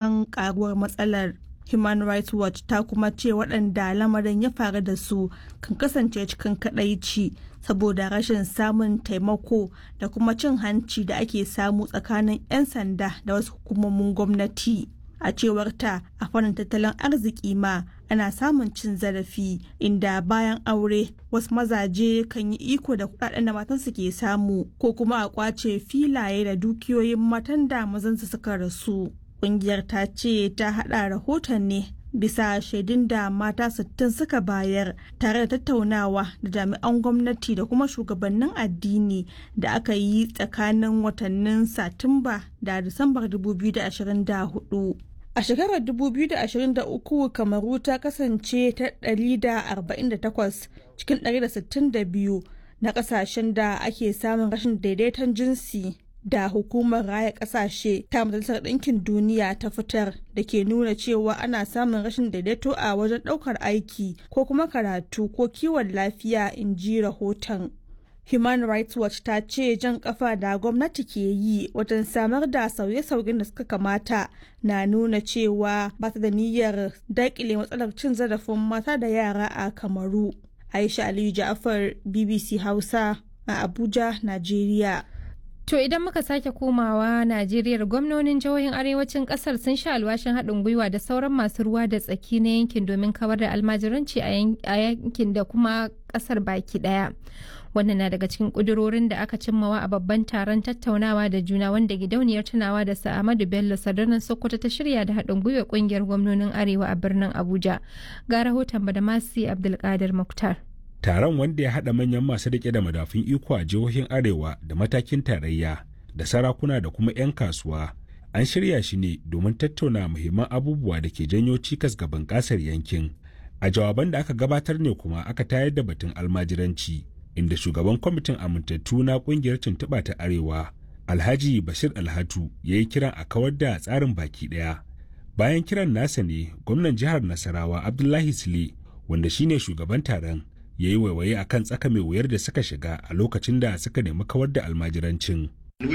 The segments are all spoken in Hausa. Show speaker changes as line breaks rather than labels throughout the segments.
tsoron karuwar matsalar human rights watch ta kuma ce waɗanda lamarin ya faru da su kan kasance cikin kadaici saboda rashin samun taimako da kuma cin hanci da ake samu tsakanin 'yan sanda da wasu hukumomin gwamnati a cewar ta a fannin tattalin arziki ma ana samun cin zarafi inda bayan aure wasu mazaje kan yi iko da kudaden da matansu ke samu ko kuma a kwace filaye da dukiyoyin matan da mazansu suka rasu kungiyar ta ce ta hada rahoton ne bisa shaidun da mata 60 suka bayar tare da tattaunawa da jami'an gwamnati da kuma shugabannin addini da aka yi tsakanin watannin satumba da disambar 2024 a shekarar 2023 kamaru ta kasance ta 148 cikin 162 na kasashen da ake samun rashin daidaiton jinsi da hukumar raya kasashe ta majalisar ɗinkin duniya ta fitar da ke nuna cewa ana samun rashin daidaito a wajen ɗaukar aiki ko kuma karatu ko kiwon lafiya in ji rahoton human rights watch ta ce jan kafa da gwamnati ke yi wajen samar da sauye-sauyen da suka kamata na nuna cewa ba ta da niyyar daƙile matsalar cin zarafin mata da yara a kamaru aisha aliyu ja'afar bbc hausa a abuja najeriya
To idan muka sake komawa Najeriya gwamnonin jihohin arewacin kasar sun sha alwashin haɗin gwiwa da sauran masu ruwa da tsaki na yankin domin kawar da almajiranci a yankin da kuma kasar baki ɗaya. Wannan na daga cikin ƙudurorin da aka cimmawa a babban taron tattaunawa da juna wanda gidauniyar tunawa da Sa'amadu Bello Sadarnan Sokoto ta shirya da haɗin gwiwa ƙungiyar gwamnonin Arewa a birnin Abuja. Ga rahoton Badamasi Abdulkadir Muktar.
taron wanda ya haɗa manyan masu riƙe da madafun iko a jihohin arewa da matakin tarayya da sarakuna da kuma 'yan kasuwa an shirya shi ne domin tattauna muhimman abubuwa da ke janyo cikas ga bunƙasar yankin a jawaban da aka gabatar ne kuma aka tayar da batun almajiranci inda shugaban kwamitin amintattu na ƙungiyar tuntuɓa ta arewa alhaji bashir alhatu ya yi kiran a kawar da tsarin baki ɗaya bayan kiran nasa ne gwamnan jihar nasarawa abdullahi sule wanda shine shugaban taron ya yi waiwaye a kan tsaka mai wuyar da suka shiga a lokacin da suka nemi kawar da almajirancin.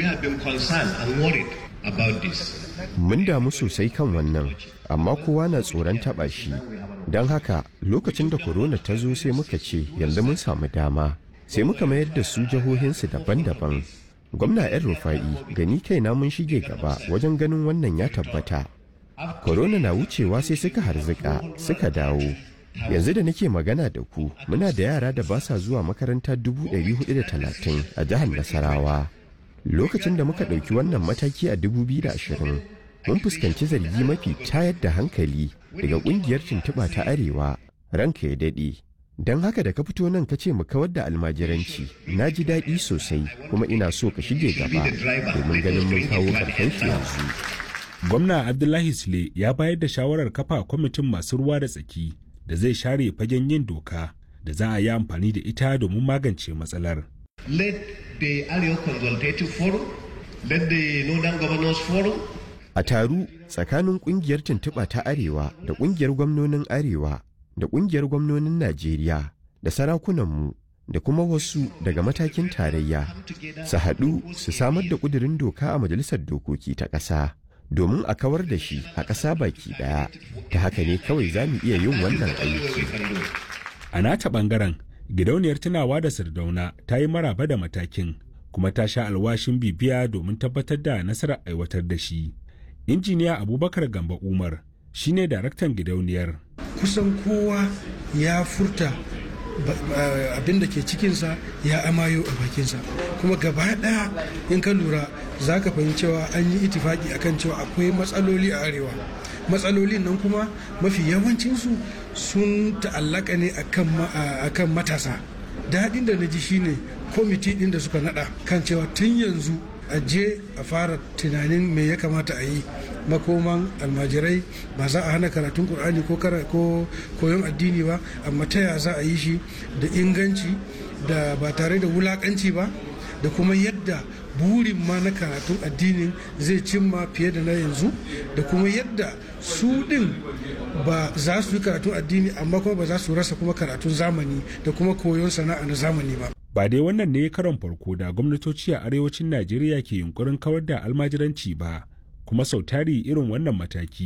Mun damu sosai kan wannan, amma kowa na tsoron taɓa shi. Don haka lokacin da korona ta zo sai muka ce yanzu mun samu dama, sai muka mayar da su jihohinsu daban-daban. Gwamna 'yan rufa'i gani kaina mun shige gaba wajen ganin wannan ya tabbata. Korona na wucewa sai suka harzika suka dawo. yanzu da nake magana da ku muna da yara da ba sa zuwa makaranta 430 a jihar nasarawa lokacin da muka ɗauki wannan mataki a 2020 mun fuskanci zargi mafi tayar da hankali daga ƙungiyar tuntuɓa ta arewa ranka ya daɗe don haka da ka fito nan ka ce mu kawar da almajiranci na ji daɗi sosai kuma ina so ka shige gaba domin ganin mun kawo ƙarshen shi yanzu
gwamna abdullahi sule ya bayar da shawarar kafa kwamitin masu ruwa da tsaki da zai share fagen yin doka da za a yi amfani da ita domin magance matsalar.
Let the Arewa Consultative Forum, let the Northern Governors Forum.
A taru tsakanin kungiyar tuntuɓa ta Arewa da kungiyar gwamnonin Arewa da kungiyar gwamnonin Najeriya da sarakunanmu da kuma wasu daga matakin tarayya su haɗu su samar da ƙudurin doka a Majalisar Dokoki ta ƙasa. domin a kawar da shi a ƙasa baki ɗaya ta haka ne kawai za mu iya yin wannan aiki.
A nata ɓangaren gidauniyar tunawa da sardauna ta yi maraba da matakin kuma ta sha alwashin bibiya domin tabbatar da nasarar aiwatar da shi. Injiniya Abubakar Gamba Umar shine daraktan gidauniyar.
Kusan kowa ya furta abin da ke cikinsa ya amayo a bakinsa kuma gaba ɗaya in ka lura za ka fahimci cewa an yi itifaki akan cewa akwai matsaloli a arewa matsalolin nan kuma mafi yawancinsu sun ta'allaka ne akan matasa daɗin da na ji shine kwamiti ɗin da suka naɗa kan cewa tun yanzu a je a fara tunanin me ya kamata a yi makoman almajirai ba za a hana karatun qur'ani ko ko koyon addini ba amma ta ya za a yi shi da inganci da ba tare da wulakanci ba da kuma yadda burin ma na karatun addinin zai cimma fiye da na yanzu da kuma yadda su din ba za su yi karatun addini amma kuma ba za su rasa kuma karatun zamani da kuma koyon sana'a na zamani ba
ba dai wannan ne karon farko da gwamnatoci a arewacin najeriya ke yunkurin kawar da almajiranci ba kuma sau tari irin wannan mataki